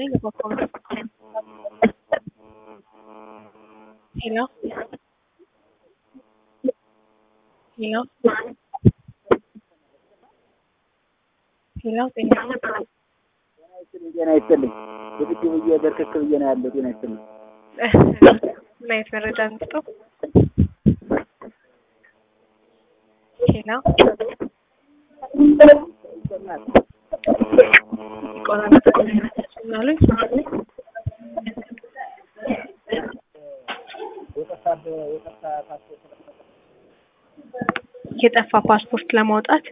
ነኝ በኮም ሄሎ ሄሎ ሄሎ ጤና ጤና ይስጥልኝ። ዝግጁ ብዬ በርክክ ብዬ ነው ያለው። ጤና ይስጥልኝ። ምን አይነት መረጃ እንስጠው? ሄሎ ይቆራረጣል ምናሉኝ? የጠፋ ፓስፖርት ለማውጣት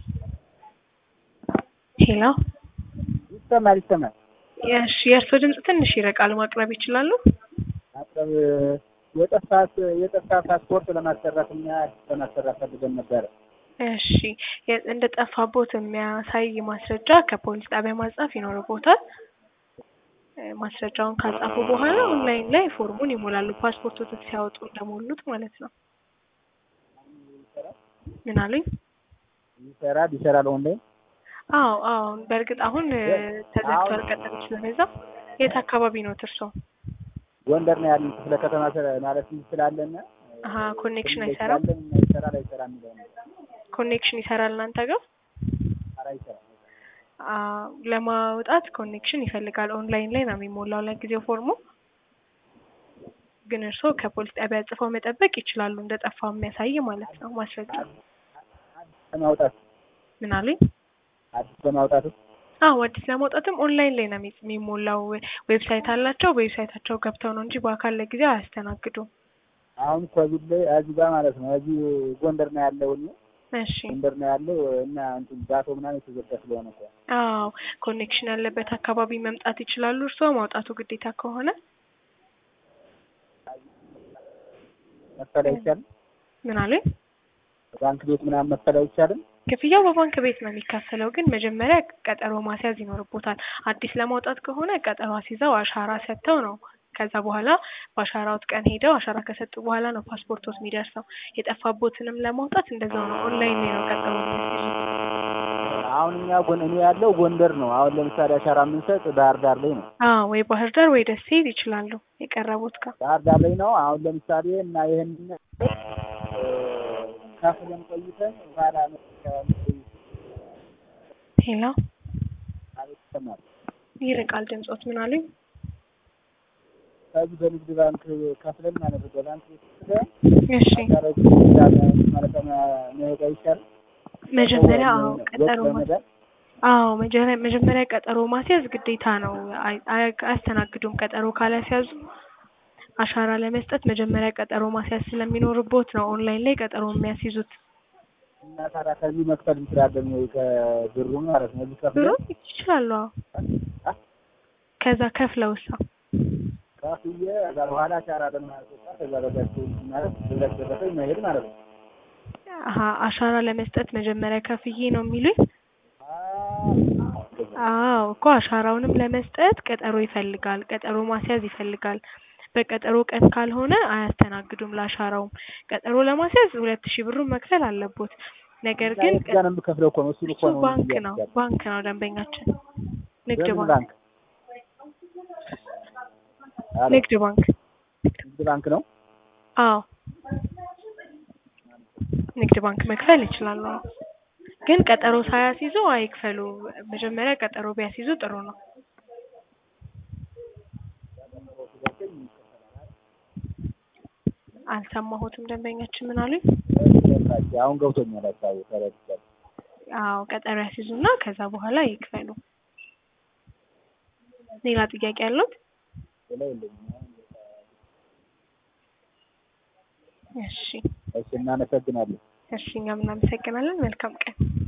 ሄሎ ይሰማል ይሰማል። እሺ፣ የእርሶ ድምፅ ትንሽ ይረቃል። ማቅረብ ይችላሉ? አቅረብ የጠፋ የጠፋ ፓስፖርት ለማሰራት እኛ ለማሰራት ፈልገን ነበረ። እሺ፣ የ- እንደ ጠፋቦት የሚያሳይ ማስረጃ ከፖሊስ ጣቢያ ማጻፍ ይኖርቦታል። እ፣ ማስረጃውን ካጻፉ በኋላ ኦንላይን ላይ ፎርሙን ይሞላሉ። ፓስፖርቶትን ሲያወጡ እንደሞሉት ማለት ነው። ምን አሉኝ? ይሰራል ይሰራል ኦንላይን አዎ አዎ፣ በእርግጥ አሁን እ፣ ተዘግቷል። ቀጠሮ ስለበዛ የት አካባቢ ነው እርሶ? ጎንደር ነው ያለን ክፍለ ከተማ ስለ- ማለት ስላለን አሀ፣ ኮኔክሽን አይሰራም። ስላለን እና ይሰራል አይሰራም የሚለው ነው። ኮኔክሽን ይሰራል እናንተ ጋር? ኧረ አይሰራም። አ፣ ለማውጣት ኮኔክሽን ይፈልጋል። ኦንላይን ላይ ነው የሚሞላው ለጊዜው ፎርሙ። ግን እርስዎ ከፖሊስ ጣቢያ ጽፈው መጠበቅ ይችላሉ፣ እንደጠፋ የሚያሳይ ማለት ነው ማስረጃ። ለማውጣት ምን አሉኝ? አዲስ በማውጣት አዎ አዲስ ለማውጣትም ኦንላይን ላይ ነው የሚ- የሚሞላው። ዌብሳይት አላቸው። በዌብሳይታቸው ገብተው ነው እንጂ በአካል ለጊዜው አያስተናግዱም። አሁን ኮቪድ ላይ እዚህ ጋር ማለት ነው እዚህ ጎንደር ነው ያለው እኔ እሺ። ጎንደር ነው ያለው እና እንትን ዳቶ ምናምን የተዘጋ ስለሆነ እኮ አዎ ኮኔክሽን ያለበት አካባቢ መምጣት ይችላሉ። እርስዎ ማውጣቱ ግዴታ ከሆነ መክፈል አይቻልም። ምን አሉኝ? ባንክ ቤት ምናምን መክፈል አይቻልም። ክፍያው በባንክ ቤት ነው የሚከፈለው፣ ግን መጀመሪያ ቀጠሮ ማስያዝ ይኖርቦታል። አዲስ ለማውጣት ከሆነ ቀጠሮ አስይዘው አሻራ ሰጥተው ነው። ከዛ በኋላ በአሻራዎት ቀን ሄደው አሻራ ከሰጡ በኋላ ነው ፓስፖርቶት የሚደርሰው። የጠፋቦትንም ለማውጣት እንደዛው ነው። ኦንላይን ላይ ነው ቀጠሮ የሚያስይዙት። አሁን እኛ ጎን እኔ ያለው ጎንደር ነው። አሁን ለምሳሌ አሻራ የምንሰጥ ባህር ዳር ላይ ነው። አዎ ወይ ባህር ዳር ወይ ደሴ ይችላሉ የቀረቡት ጋር ባህር ዳር ላይ ነው። አሁን ለምሳሌ እና ይህን ከፍለን ቆይተን በኋላ ነው ሄሎ አቤት ይሰማል። ይርቃል ድምጾት። ምን አሉኝ? ከዚህ በንግድ ባንክ ከፍለን ማለት ነው። በባንክ ቤት ከፍለን እሺ አሻራዎች ማለት መሄድ አይቻልም። መጀመሪያ አዎ ወጥ ቀጠሮ ማ- በመዳን አዎ መጀመሪያ መጀመሪያ ቀጠሮ ማስያዝ ግዴታ ነው። አይ- አይ- አያስተናግዱም። ቀጠሮ ካላስያዙ አሻራ ለመስጠት መጀመሪያ ቀጠሮ ማስያዝ ስለሚኖርቦት ነው ኦንላይን ላይ ቀጠሮ የሚያስይዙት። እና ታዲያ ከዚህ መክፈል እንችላለን ወይ ከብሩ ማለት ነው። እዚህ ብሩ ከፍለን ይችላሉ። አዎ ከዛ ከፍለውሳ ከፍዬ ከዛ በኋላ አሻራ ለማስወጣት ከዛ በታች ማለት በዛች ደረሰኝ መሄድ ማለት ነው። አሀ አሻራ ለመስጠት መጀመሪያ ከፍዬ ነው የሚሉኝ? አዎ እኮ አሻራውንም ለመስጠት ቀጠሮ ይፈልጋል። ቀጠሮ ማስያዝ ይፈልጋል። በቀጠሮ ቀን ካልሆነ አያስተናግዱም። ለአሻራውም ቀጠሮ ለማስያዝ ሁለት ሺህ ብሩን መክፈል አለቦት። ነገር ግን የት ጋር ነው የምከፍለው? እኮ ነው እሱን እኮ እሱ ነው ባንክ ነው እያልኩ ያለው። ባንክ ነው ደንበኛችን ንግድ በምን ባንክ ባንክ? አሎ፣ ንግድ ባንክ ንግድ ባንክ ነው። አዎ ንግድ ባንክ መክፈል ይችላሉ። አዎ። ግን ቀጠሮ ሳያስይዙ አይክፈሉ። መጀመሪያ ቀጠሮ ቢያስይዙ ጥሩ ነው። አልሰማሁትም። ደንበኛችን ምን አሉኝ? አሁን ገብቶኛል። ሀሳቡ ተረድቻለሁ። አዎ ቀጠሮ ያስይዙና ከዛ በኋላ ይክፈሉ። ሌላ ጥያቄ ያሉት? ሌላ የለኝም። እሺ እሺ፣ እናመሰግናለን። እሺ፣ እኛም እናመሰግናለን። መልካም ቀን